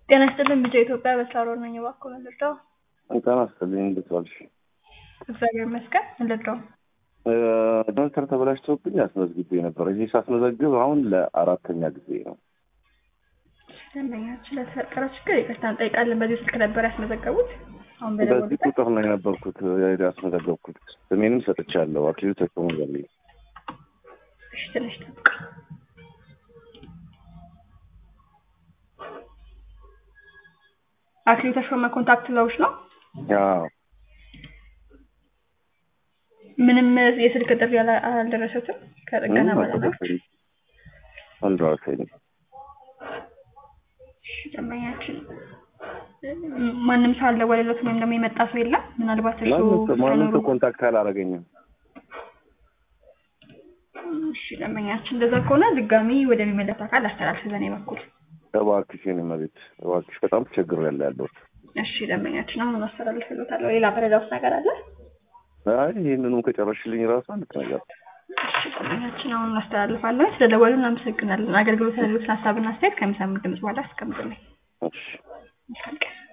ጤና ይስጥልን ቢጫ ኢትዮጵያ በሳሮን ነኝ። እባክዎ ምን ልርዳው? ጤና ይስጥልኝ እንዴት ዋልሽ? እግዚአብሔር ይመስገን። ምን ልርዳው? ዶክተር ተበላሽቶብኝ አስመዝግቤ ነበር። ይህ ሳስመዘግብ አሁን ለአራተኛ ጊዜ ነው። ደንበኛችን ለተፈጠረ ችግር ይቅርታ እንጠይቃለን። በዚህ ስልክ ነበር ያስመዘገቡት? አሁን በዚህ በደወሉበት? ቁጥር ነው የነበርኩት ያስመዘገብኩት። ስሜንም ሰጥቻለሁ። አክሊሉ ተሾመ በሚል እሺ፣ ትንሽ ጠብቅ። አክሊሉ ተሾመ ኮንታክት ለውሽ ነው? አዎ፣ ምንም የስልክ ጥሪ አላ- አልደረሰትም ከጥገና ምንም ባለሙያዎች? አልደረሰኝም አልደረሰኝም። እሺ፣ ደንበኛችን ማንም ሰው አልደወለለትም ወይም ደግሞ የመጣ ሰው የለም? ምናልባት እሱ ማንም ሰው- ማንም ሳይኖሩ ሰው ኮንታክት አላደረገኝም። እሺ ደንበኛችን እንደዛ ከሆነ ድጋሚ ወደሚመለስ አካል አስተላልፍ በእኔ በኩል። እባክሽ የኔ መቤት እባክሽ፣ በጣም ተቸግሬያለሁ ያለሁት። እሺ ደንበኛችን አሁን አስተላልፍልዎታለሁ። ሌላ መረጃዎች ነገር አለ? አይ ይህንኑም ከጨረሽልኝ ራሱ አንድ ነገር እሺ ደንበኛችን አሁን አስተላልፋለሁ። ስለደወሉ እናመሰግናለን። አገልግሎት ያሉትን ሀሳብና አስተያየት ከሚሰሙ ድምጽ በኋላ አስቀምጡልኝ። እሺ መልካም ቀን።